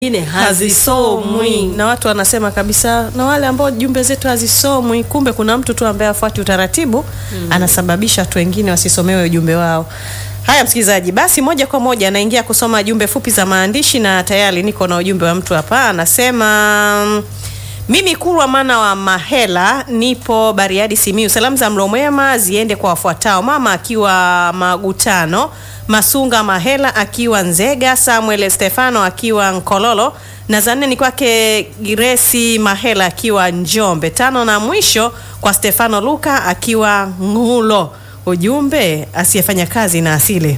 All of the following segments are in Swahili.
nyingine hazisomwi. na watu wanasema kabisa, na wale ambao jumbe zetu hazisomwi, kumbe kuna mtu tu ambaye afuati utaratibu anasababisha watu wengine wasisomewe ujumbe wao. Haya, msikilizaji, basi moja kwa moja naingia kusoma jumbe fupi za maandishi, na tayari niko na ujumbe wa mtu hapa, anasema mimi Kurwa Mana wa Mahela, nipo Bariadi, Simiu. Salamu za mlo mwema ziende kwa wafuatao: mama akiwa Magutano, Masunga Mahela akiwa Nzega, Samuel Stefano akiwa Nkololo, na za nne ni kwake Giresi Mahela akiwa Njombe. Tano na mwisho kwa Stefano Luka akiwa Ngulo. Ujumbe, asiyefanya kazi na asile.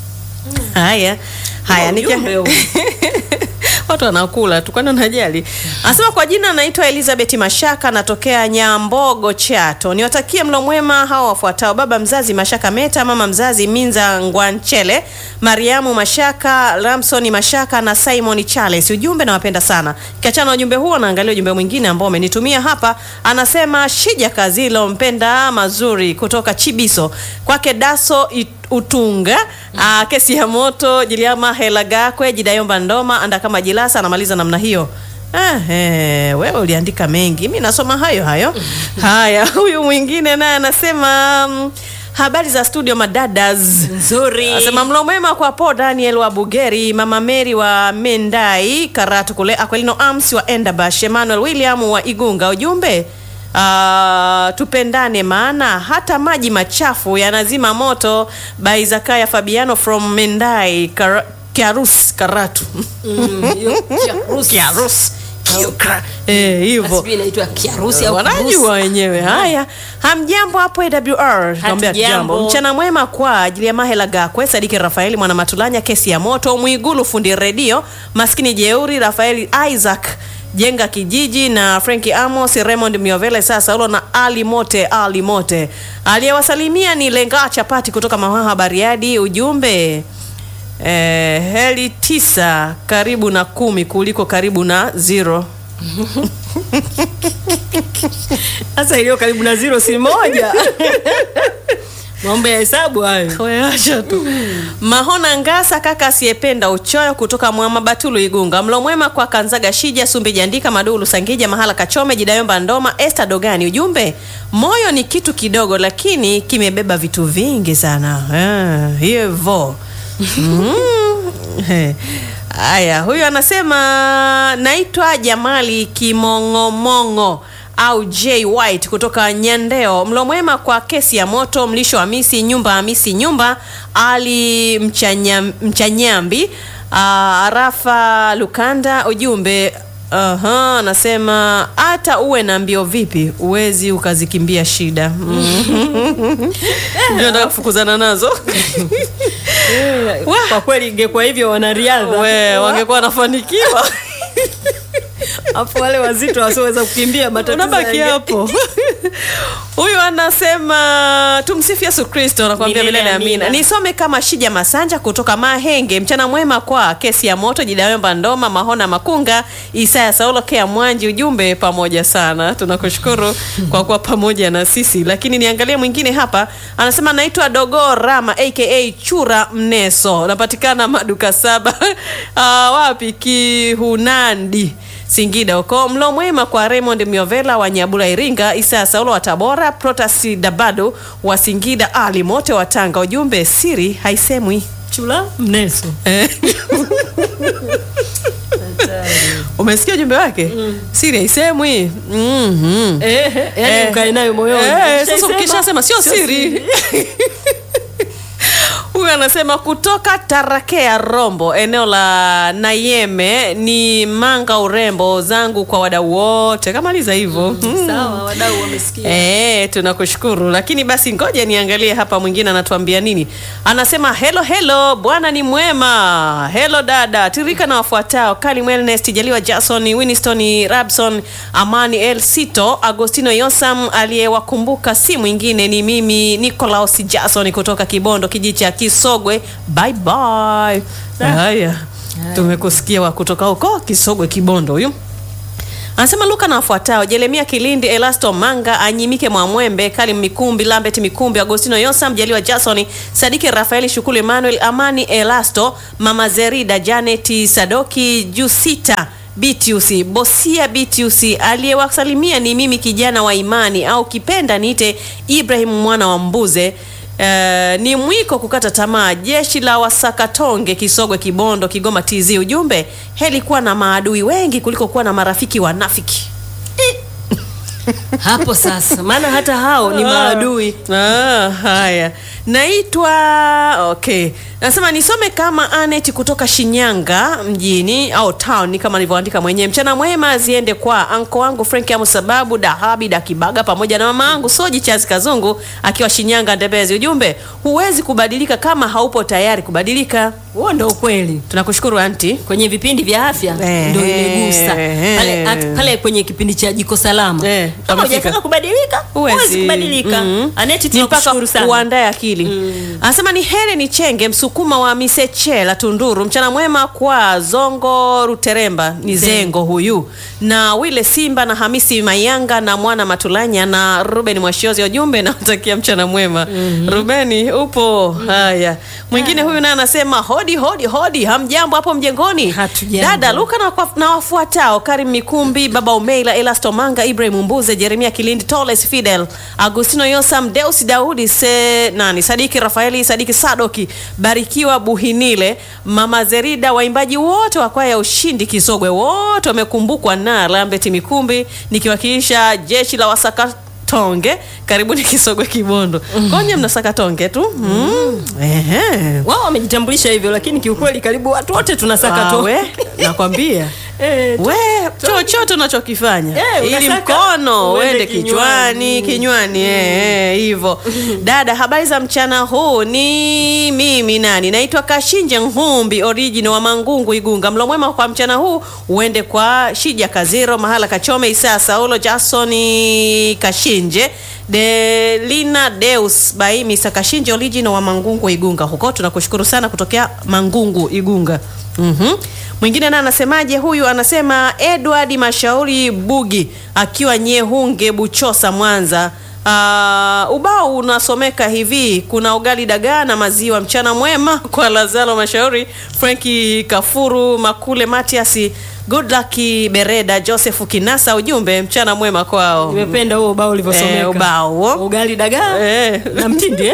Haya haya, Ujumbe nikia- huu. watu wanakula tu, kwani unajali? Anasema kwa jina naitwa Elizabeth Mashaka, natokea Nyambogo, Chato. Niwatakie mlo mwema hao wafuatao: baba mzazi Mashaka Meta, mama mzazi Minza Ngwanchele, Mariamu Mashaka, Ramsoni Mashaka na Simon Charles. Ujumbe, nawapenda sana. Kiachana na ujumbe huo, naangalia ujumbe mwingine ambao umenitumia hapa. Anasema Shija Kazilo, mpenda mazuri kutoka Chibiso, kwake Daso It Utunga aa, kesi ya moto Jiliama Hela Gakwe Jidayomba Ndoma anda kama Jilasa anamaliza namna hiyo. Eh, eh, wewe uliandika mengi, mi nasoma hayo hayo. Haya, huyu mwingine naye anasema mm, habari za studio madadas Nzuri. Asema mlo mwema kwa Po Daniel wa Bugeri, Mama Mary wa Mendai, Karatu kule, Aquilino Ams wa Endabash, Emmanuel William wa Igunga. Ujumbe ah, tupendane maana hata maji machafu yanazima moto. By Zakaya Fabiano from Mendai, Kara, Kiarus, Karatu. Mm, hiyo kiharusi. Kiarus. Kiukra. Eh, hivyo. Sijui inaitwa kiharusi au wanajua kirusi. wenyewe. Haya, hamjambo hapo AWR, naambia Hatujambo. jambo. Mchana mwema kwa ajili ya Mahela Gakwe, Sadiki Rafaeli, mwana Matulanya, kesi ya moto, Mwigulu fundi redio, maskini jeuri, Rafaeli Isaac jenga kijiji na Franki Amos, Raymond Miovele, sasa ulo na Ali Mote, Ali Mote. Aliyewasalimia ni Lenga Chapati kutoka Mahaha Bariadi. Ujumbe eh, heli tisa karibu na kumi kuliko karibu na zero. Sasa iliyo karibu na zero si moja. Mambo ya hesabu hayo. Weacha tu. Mahona Ngasa kaka asiyependa uchoyo kutoka Mwama Batulu Igunga. Mlo mwema kwa Kanzaga Shija Sumbi Jandika Madulu Sangija Mahala Kachome Jidayomba Ndoma Esther Dogani. Ujumbe, moyo ni kitu kidogo lakini kimebeba vitu vingi sana. Ah, hivyo. Mm. He. Haya, huyu anasema naitwa Jamali Kimong'omongo au J White kutoka Nyandeo. Mlo mwema kwa kesi ya moto, mlisho Hamisi nyumba Hamisi nyumba Ali Mchanya, Mchanyambi ah, Arafa Lukanda. Ujumbe Aha, anasema hata uwe na mbio vipi uwezi ukazikimbia shida. Mm. Ndio nataka kufukuzana nazo. Kwa kweli ingekuwa hivyo wanariadha. We, wangekuwa wanafanikiwa. Afu wale wazito wasioweza kukimbia matatizo. unabaki yange- hapo. Huyu anasema tumsifu Yesu Kristo, nakwambia Milele milele amina. amina. Nisome kama Shija Masanja kutoka Mahenge. Mchana mwema kwa kesi ya moto Jidayomba Ndoma Mahona Makunga Isaya Saulo Kea Mwanji. Ujumbe pamoja sana, tunakushukuru kwa kuwa pamoja na sisi. Lakini niangalie mwingine hapa, anasema naitwa Dogo Rama aka Chura Mneso, napatikana maduka saba Ah, wapi Kihunandi Singida huko. Mlo mwema kwa Raymond Miovela wa Nyabula Iringa, Isa Saulo wa Tabora, Protasi Dabado wa Singida, Ali Mote wa Tanga. Ujumbe siri haisemwi. Chula mneso. Eh. Umesikia ujumbe wake? Siri haisemwi. Mhm. Eh, yani Eh. ukae nayo moyoni. Eh, sasa Ukishaisema, ukishasema sio siri. Huyu anasema kutoka Tarakea Rombo, eneo la Nayeme, ni manga urembo zangu kwa wadau wote. Kamaliza hivyo. Mm. Sawa, wadau wamesikia. Eh, tunakushukuru. Lakini basi ngoja niangalie hapa mwingine anatuambia nini. Anasema hello hello, bwana ni mwema. Hello dada, tirika na wafuatao: Kali Wellness, Jaliwa Jason, Winston Rabson, Amani El Sito, Agostino Yosam. Aliyewakumbuka si mwingine ni mimi Nicolaus Jason kutoka Kibondo, kijiji cha Kisogwe. Bye bye. Haya. Tumekusikia wa kutoka huko Kisogwe Kibondo huyu. Anasema Luka na wafuatao: Jeremia Kilindi, Elasto Manga, Anyimike Mwamwembe, Kalim Mikumbi, Lambert Mikumbi, Agostino Yosam, Jaliwa Jason, Sadiki Rafaeli, Shukulu Emmanuel, Amani Elasto, Mama Zerida, Janet Sadoki, Jusita Bitiusi, Bosia Bitiusi. Aliyewasalimia ni mimi kijana wa imani au kipenda niite Ibrahim mwana wa Mbuze. Uh, ni mwiko kukata tamaa. Jeshi la Wasakatonge, Kisogwe, Kibondo, Kigoma TZ. Ujumbe, heli kuwa na maadui wengi kuliko kuwa na marafiki wanafiki. hapo sasa, maana hata hao ni maadui. Ah, haya, naitwa okay, nasema nisome kama Anet kutoka Shinyanga mjini au town kama nilivyoandika mwenyewe. Mchana mwema ziende kwa anko wangu Frank Amu sababu Dahabi Dakibaga pamoja na mama yangu Soji Chazi Kazungu akiwa Shinyanga Ndebezi. Ujumbe, huwezi kubadilika kama haupo tayari kubadilika. Huo ndo ukweli. Tunakushukuru anti. Kwenye vipindi vya afya Eh, ndo imegusa eh, pale, eh. at- pale kwenye kipindi cha jiko salama Eh, kama pamefika. hujataka kubadilika huwezi kubadilika. Mm. Aneti, Ni mpaka tunakushukuru sana. uandae akili. Anasema ni Heri ni Chenge Msukuma wa Misechela Tunduru. Mchana mwema kwa Zongo Ruteremba ni Zengo huyu na Wile Simba na Hamisi Mayanga na Mwana Matulanya na Ruben Mwashiozi. Ujumbe nawatakia mchana mwema. Rubeni upo? Haya, mwingine huyu naye anasema hodi hodi hodi, hamjambo hapo mjengoni? Hatujambo. Dada Luka na, kwa- na wafuatao Karim Mikumbi, Baba Umeila, Elasto Manga, Ibrahim Mbuze, Jeremia Kilindi, Toles Fidel, Agustino Yosam, Deus Daudi, se, nani Sadiki Rafaeli, Sadiki Sadoki, Barikiwa Buhinile, Mama Zerida, waimbaji wote wa kwaya ya Ushindi Kisogwe, wote wamekumbukwa na Lambert Mikumbi, nikiwakilisha jeshi la wasaka tonge karibuni Kisogwe Kibondo. Konye mnasaka tonge tu mm. Ehe. wao wamejitambulisha hivyo, lakini kiukweli karibu watu wote tunasaka Ah, tu we, nakwambia Eh, we chochote unachokifanya Eh, ili unasaka mkono uende uende kichwani kinywani. kinywani eh, eh, hivyo dada habari za mchana huu ni mimi nani naitwa kashinje nhumbi original wa mangungu igunga mlo mwema kwa mchana huu uende kwa shija kaziro mahala kachome isaa saulo jasoni kashinje delina deus by mr kashinje original wa mangungu igunga huko tunakushukuru sana kutokea mangungu igunga Mhm. Mwingine naye anasemaje huyu? Anasema Edward Mashauri Bugi akiwa Nyehunge Buchosa Mwanza. Uh, ubao unasomeka hivi: kuna ugali dagaa na maziwa. Mchana mwema kwa Lazaro Mashauri, Franki Kafuru, Makule Matias, Good luck Bereda, Joseph Kinasa. Ujumbe mchana mwema kwao. nimependa huo ubao ulivyosomeka. Eh, ubao huo. ugali dagaa Eh. na mtindi eh?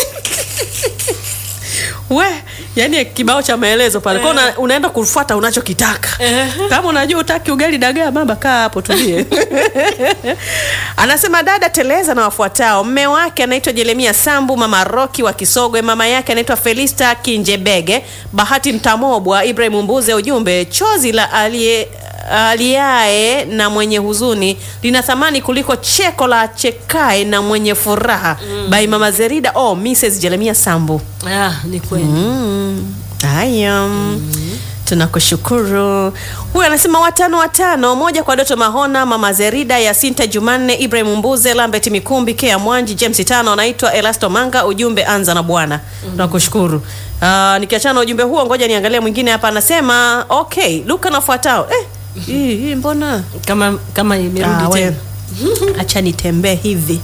we yani kibao cha maelezo pale kwa una, unaenda kufuata unachokitaka Eh. kama unajua utaki ugali dagaa baba kaa hapo tulie anasema dada teleza na wafuatao mme wake anaitwa jeremia sambu mama roki wa kisogwe mama yake anaitwa felista kinjebege bahati mtamobwa ibrahim mbuze ujumbe chozi la aliye aliaye na mwenye huzuni lina thamani kuliko cheko la chekae na mwenye furaha mm. by mama zerida oh, mrs jeremia sambu Ah, ni kweli Mm. Haya, tunakushukuru. Huyu anasema watano watano, moja kwa Doto Mahona, Mama Zerida, Yasinta Jumanne, Ibrahim Mbuze, Lambert Mikumbi, Kea Mwanji, James Tano, anaitwa Elasto Manga. Ujumbe anza na Bwana. Tunakushukuru. Uh, nikiachana na ujumbe huo, ngoja niangalie mwingine hapa. Anasema okay, Luka nafuatao. Eh, hii hii mbona kama kama Ah, imerudi we. tena acha nitembee hivi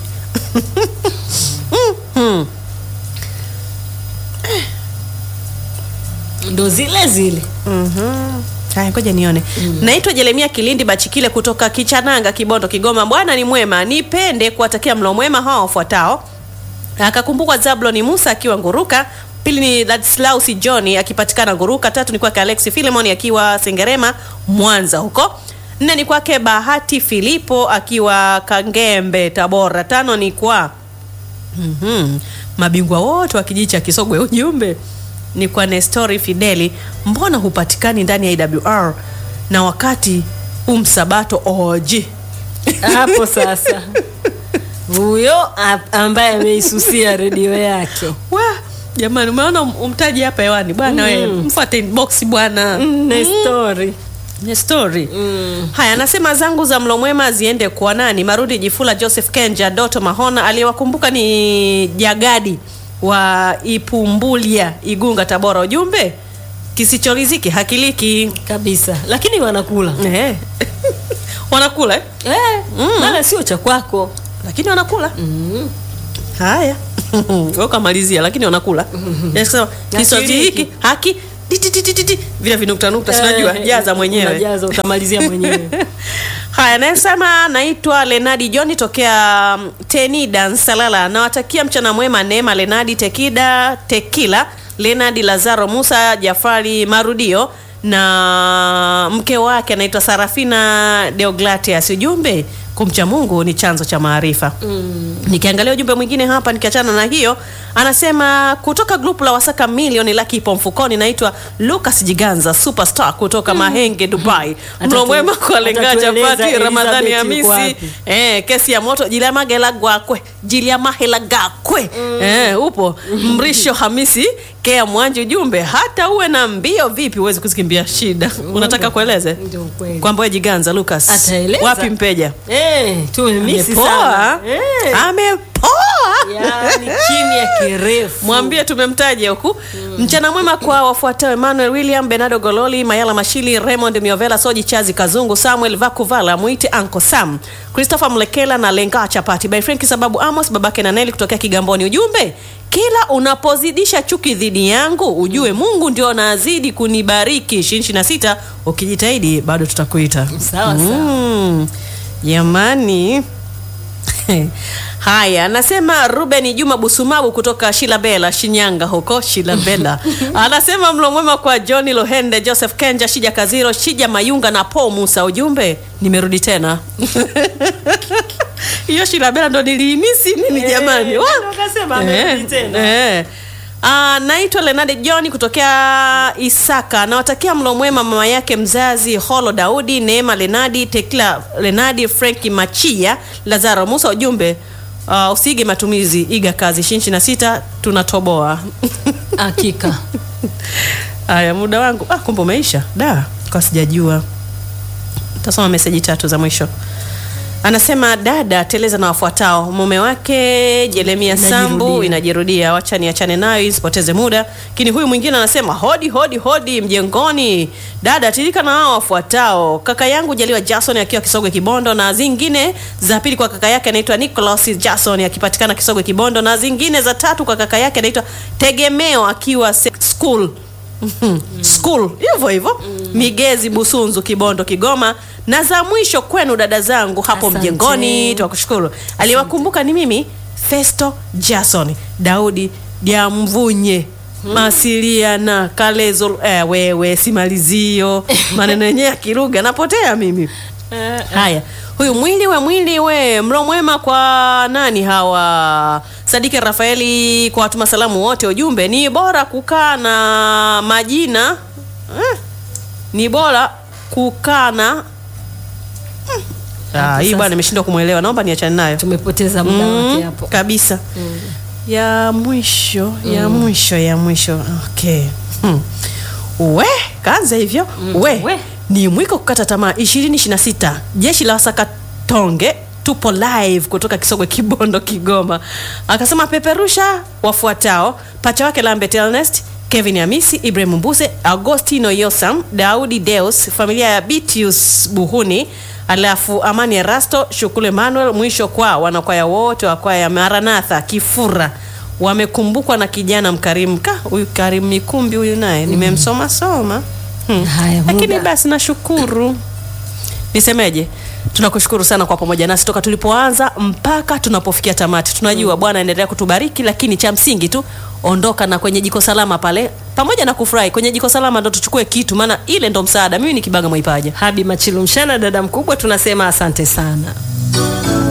ndo zile zile Mhm. Haya, ngoja nione. Naitwa Jeremia Kilindi Bachikile kutoka Kichananga, Kibondo, Kigoma. Bwana ni mwema, nipende kuwatakia mlo mwema hawa wafuatao. Akakumbukwa Zablon Musa akiwa Nguruka. Pili ni Ladislaus John akipatikana Nguruka. Tatu ni kwake Alex Philemon akiwa Sengerema, Mwanza huko. Nne ni kwake Bahati Filipo akiwa Kangembe, Tabora. Tano ni kwa Mhm. mabingwa wote wa kijiji cha Kisogwe. Ujumbe ni kwa Nestori Fideli, mbona hupatikani ndani ya IWR na wakati umsabato OG? hapo sasa huyo a- ambaye ameisusia redio yake Wa, jamani, umeona um- umtaji hapa hewani bwana, wewe mfuate inbox bwana. na story Nestori haya, anasema zangu za mlo mwema ziende kwa nani? Marudi Jifula, Joseph Kenja, Doto Mahona. Aliyewakumbuka ni Jagadi wa Ipumbulia, Igunga, Tabora. Ujumbe kisichoriziki hakiliki. kabisa lakini wanakula Eh. wanakula eh? eh, Mm. maana sio cha kwako lakini wanakula mm. haya Wewe ukamalizia lakini wanakula Yaani kusema kiswahili hiki haki tititititi vile vinukta nukta sinajua Eh, jaza mwenyewe unajaza utamalizia mwenyewe haya anayesema naitwa lenadi john tokea mm, tenida nsalala nawatakia mchana mwema neema lenadi tekida tekila lenadi lazaro musa jafari marudio na mke wake anaitwa sarafina deoglatias ujumbe kumcha mungu ni chanzo cha maarifa mm. nikiangalia ujumbe mwingine hapa nikiachana na hiyo anasema kutoka grupu la wasaka milioni laki ipo mfukoni naitwa lucas jiganza superstar kutoka mahenge dubai mlo Atatu- mwema kwa lenga atatueleza chapati ramadhani Elizabeth yuko hamisi wapi. eh, kesi ya moto jiliamagela gwakwe jiliamahela gakwe eh, upo mrisho hamisi kea mwanji ujumbe hata uwe na mbio vipi huwezi kuzikimbia shida unataka kueleze Ndio kweli. kwamba we jiganza lucas Ataeleza. wapi mpeja eh, tumemisi amepoa sana eh. amepoa yani kimya kirefu mwambie tumemtaja huku mchana mwema kwa wafuatao emmanuel william benardo gololi mayala mashili raymond miovela soji chazi kazungu samuel vakuvala mwite anko sam christopher mlekela na lenga chapati by franki sababu amos babake na neli kutokea kigamboni ujumbe kila unapozidisha chuki dhidi yangu ujue mungu ndio anazidi kunibariki ishirini na sita ukijitahidi bado tutakuita sawa sawa Mm, jamani haya anasema ruben juma busumabu kutoka shilabela shinyanga huko shilabela anasema mlo mwema kwa johni lohende joseph kenja shija kaziro shija mayunga na po musa ujumbe nimerudi tena hiyo shilabela ndo niliimisi mimi Eh, jamani ndio Wa- akasema amerudi tena. eh. Ah, naitwa lenadi john kutokea isaka nawatakia mlo mwema mama yake mzazi holo daudi neema lenadi tekla lenadi frenki machia lazaro musa ujumbe uh, usiige matumizi iga kazi shinshi na sita tunatoboa hakika haya muda wangu ah, kumbe umeisha da kwa sijajua tasoma meseji tatu za mwisho anasema dada teleza na wafuatao mume wake jeremia sambu Inajirudia. inajirudia wacha niachane nayo isipoteze muda lakini huyu mwingine anasema hodi hodi hodi mjengoni dada tirika na hao wafuatao kaka yangu jaliwa jason akiwa kisogwe kibondo na zingine za pili kwa kaka yake anaitwa nicholas jason akipatikana kisogwe kibondo na zingine za tatu kwa kaka yake anaitwa tegemeo akiwa se- school Mhm. school hivyo hivyo migezi busunzu kibondo kigoma na za mwisho kwenu dada zangu hapo Asante. mjengoni tuwakushukuru aliyewakumbuka ni mimi festo jason daudi diamvunye masiliana kalezo eh, wewe simalizio maneno yenyewe ya kilugha napotea mimi haya huyu mwili we mwili we mlo mwema kwa nani hawa sadiki rafaeli kwa watuma salamu wote ujumbe ni bora kukaa na majina eh, ni bora kukaa na Hmm. Ah, hii sasa. bwana nimeshindwa kumwelewa naomba niachane nayo tumepoteza muda wake Mm, hapo kabisa ya mwisho ya mwisho ya mwisho okay hmm. we kaanza hivyo we, we. ni mwiko kukata tamaa 2026 jeshi la wasakatonge tupo live kutoka kisogwe kibondo kigoma akasema peperusha wafuatao pacha wake lambert ernest kevin hamisi ibrahim mbuse agostino yosam daudi deus familia ya bitius buhuni alafu amani erasto shukulu emmanuel mwisho kwa wanakwaya wote wa kwaya ya maranatha kifura wamekumbukwa na kijana mkarimu ka huyu karimu mikumbi huyu naye nimemsoma soma hmm. Haya, lakini muda. basi nashukuru nisemeje tunakushukuru sana kwa pamoja nasi toka tulipoanza mpaka tunapofikia tamati tunajua bwana endelea kutubariki lakini cha msingi tu ondoka na kwenye jiko salama pale pamoja na kufurahi kwenye jiko salama ndo tuchukue kitu maana ile ndo msaada mimi ni kibaga mwaipaja habi machilumshana dada mkubwa tunasema asante sana